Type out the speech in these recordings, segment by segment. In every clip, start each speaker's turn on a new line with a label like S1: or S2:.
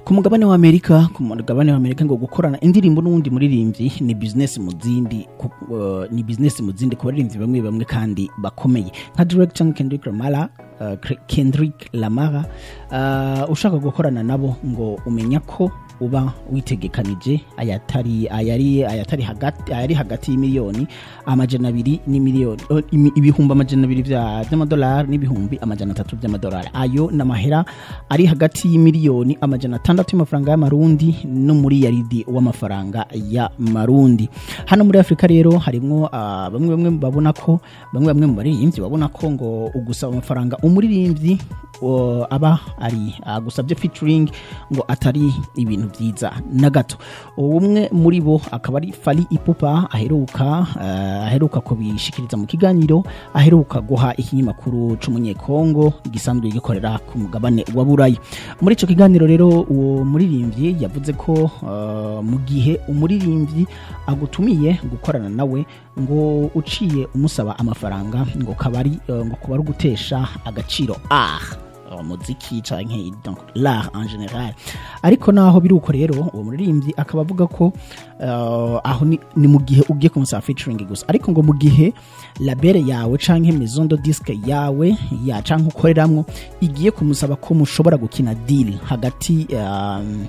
S1: ku mugabane wa Amerika ku mugabane wa Amerika ngo gukorana indirimbo n'uwundi muririmbyi ni business mu zindi ku- uh, ni business mu zindi ku baririmbyi bamwe bamwe kandi bakomeye nka Drake cyangwa Kendrick Lamar uh, Kendrick Lamar uh, ushaka gukorana nabo ngo umenya ko uba witegekanije ayatari ayari ayatari hagati ayari hagati y'imiliyoni amajana abiri n'imiliyoni oh, imi- ibihumbi amajana abiri vya- vy'amadolari n'ibihumbi amajana atatu vy'amadolari ayo n'amahera ari hagati y'imiliyoni amajana atandatu y'amafaranga y'amarundi no muri yaridi w'amafaranga y'amarundi hano muri afurika rero harimwo ah, bamwe bamwe babona ko bamwe bamwe mu baririmbyi babona ko ngo ugusaba amafaranga umuririmbyi o, aba ari agusabye featuring ngo atari ibintu byiza na gato umwe muri bo akaba ari Fally Ipupa aheruka eh, aheruka kubishikiriza mu kiganiro aheruka guha ikinyamakuru c'umunyekongo gisanzwe gikorera ku mugabane wa Burayi muri ico kiganiro rero uwo muririmbyi yavuze ko eh, mu gihe umuririmbyi agutumiye gukorana nawe ngo uciye umusaba amafaranga ngo kabari eh, ngo kuba ari ugutesha agaciro ah umuziki canke donc l'art en general ariko naho biri uko rero uwo muririmbyi akaba avuga ko uh, aho ni, ni mu gihe ugiye kumusaba featuring gusa ariko ngo mu gihe label yawe canke maison de disque yawe ya canke ukoreramwo igiye kumusaba ko mushobora gukina deal hagati um,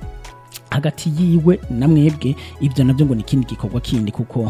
S1: hagati yiwe na mwebwe ibyo nabyo ngo ni ikindi gikorwa kindi kuko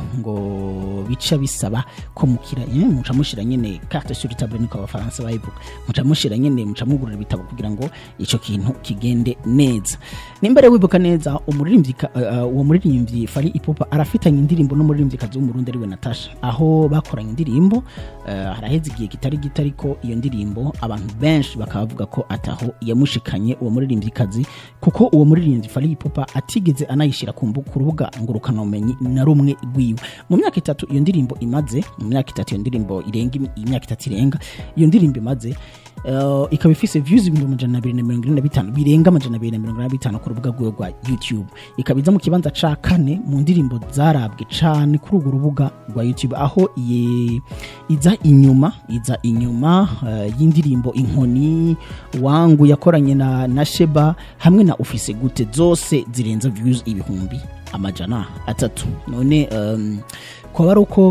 S1: ngo bica bisaba ko mukira eh, muca mushira nyene carte sur table niko abafaransa bayivuga muca mushira nyene muca mugurira ibitabo kugira ngo ico kintu kigende neza nimbere wibuka neza umuririmbyi ka- uh, uh, uwo muririmbyi Fally Ipupa arafitanye indirimbo n'umuririmbyi kazi w'umurundi ariwe Natasha aho bakoranye indirimbo uh, haraheze igihe kitari gito ariko iyo ndirimbo abantu benshi bakaba bavuga ko ataho yamushikanye uwo muririmbyi kazi kuko uwo muririmbyi Fally Ipupa atigeze anayishira ku mbu- ku rubuga ngurukanabumenyi na rumwe rwiwe mu myaka itatu iyo ndirimbo imaze mu myaka itatu iyo ndirimbo irenga im- imyaka itatu irenga iyo ndirimbo imaze uh, ikaba ifise views ibihumbi amajana abiri na mirongo ine na bitanu birenga amajana abiri na mirongo ine na bitanu ku rubuga rwiwe rwa youtube ikaba iza mu kibanza ca kane mu ndirimbo zarabwe cane kuri urwo rubuga rwa youtube aho iye- iza inyuma iza inyuma uh, y'indirimbo inkoni wangu yakoranye na, na sheba hamwe na ofise gute zose zirenza views ibihumbi amajana atatu none um, kwaba ari uko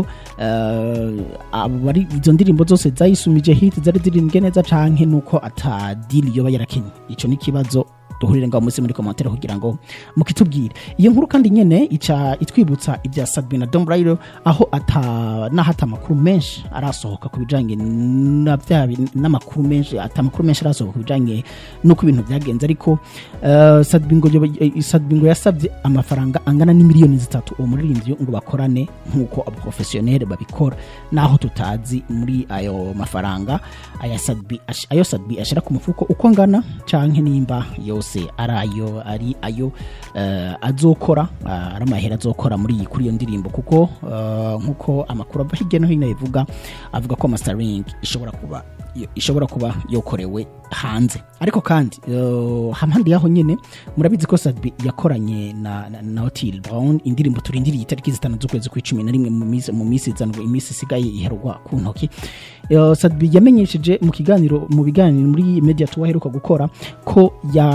S1: uh, abari izo ndirimbo zose zayisumije hit zari zirimbwe neza canke nuko ata deal yoba yarakenye ico ni ikibazo duhurire ngaho munsi muri komantere kugira ngo mukitubwire iyo nkuru kandi nyene ica itwibutsa ibya Sadbi na Dom Braille aho ata naho ata amakuru menshi arasohoka ku bijanye na bya bi- n'amakuru menshi ata amakuru menshi arasohoka ku bijanye nuko ibintu byagenze ariko uh, Sadbi ngo yoba- eh, Sadbi ngo yasabye amafaranga angana n'imiliyoni zitatu uwo muririmbyi ngo bakorane nk'uko abaprofesiyoneri babikora naho tutazi muri ayo mafaranga aya Sadbi ash- ayo Sadbi ashira ku mufuko uko angana canke nimba yose ari ayo ari ayo eh, azokora ah, ari amahera azokora muri iyi kuri iyo ndirimbo kuko eh, nk'uko amakuru ava hirya no hino bivuga avuga ko mastering ishobora kuba yo- ishobora kuba yokorewe hanze ariko kandi eh, hampande yaho nyene murabizi ko Sadbi yakoranye na, na, na Otile Brown indirimbo turindiriye itariki zitanu z'ukwezi kw'icumi na rimwe mu minsi mu minsi izanwa iminsi isigaye iherwa ku ntoki Eh, Sadbi yamenyesheje mu kiganiro mu biganiro muri media tour aheruka gukora ko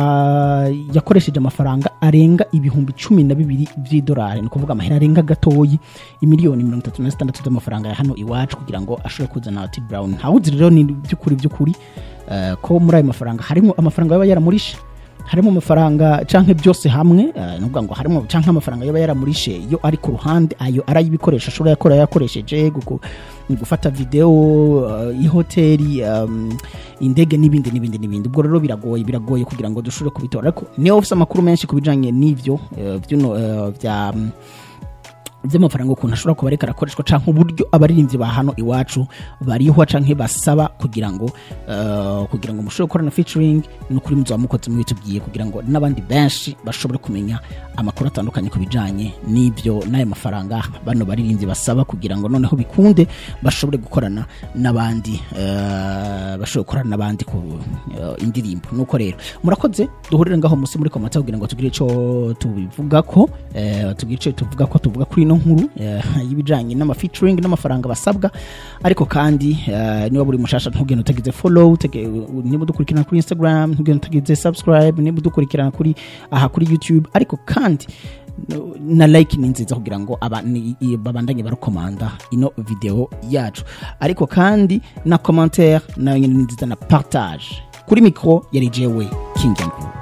S1: ya, yakoresheje amafaranga arenga ibihumbi cumi na bibiri vy'idolari ni ukuvuga amahera arenga gatoyi imiliyoni mirongo itatu na zitandatu z'amafaranga ya hano iwacu kugira ngo ashobore kuzana Otile Brown ntawuzi rero ni by'ukuri by'ukuri eh, ko muri ayo mafaranga harimo amafaranga yaba yaramurishe harimo amafaranga canke byose hamwe eh, nuvuga ngo harimo canke amafaranga yaba yaramurishe yo ari ku ruhande ayo ari ay'ibikoresho ashobora yakora yakoresheje guku- gufata video uh, ihoteli um, indege n'ibindi n'ibindi n'ibindi ubwo rero biragoye biragoye kugira ngo dushobore kubitora ariko niyo ufite amakuru menshi ku bijanye n'ivyo eh, vyuno eh, vya mm, by'amafaranga ukuntu ashobora kuba ariko arakoreshwa canke uburyo abaririmbyi ba hano iwacu barihwa canke basaba kugira ngo eh, kugira ngo mushobore gukorana featuring n'ukuri muzoba mukoze mubitubwiye kugira ngo n'abandi benshi bashobore kumenya amakuru atandukanye ku bijanye n'ibyo n'ayo mafaranga bano baririmbyi basaba kugira ngo noneho bikunde bashobore gukorana n'abandi eh, bashobore gukorana n'abandi ku eh, indirimbo nuko rero murakoze duhurire ngaho musi muri komata kugira ngo tugire ico tubivuga ko eh, tugire ico tuvuga ko tuvuga kuri ino ino nkuru eh, y'ibijanye n'ama featuring n'amafaranga basabwa ariko kandi eh, niba buri mushasha ntugende utagize follow tege- niba udukurikirana kuri Instagram ntugende utagize subscribe niba udukurikirana kuri aha kuri YouTube ariko kandi no- na like ni nziza kugira ngo aba- ni- i- babandanye barukomanda ino video yacu ariko kandi na commentaire nayo nyene ni nziza na partage kuri micro yari jewe King Nkuru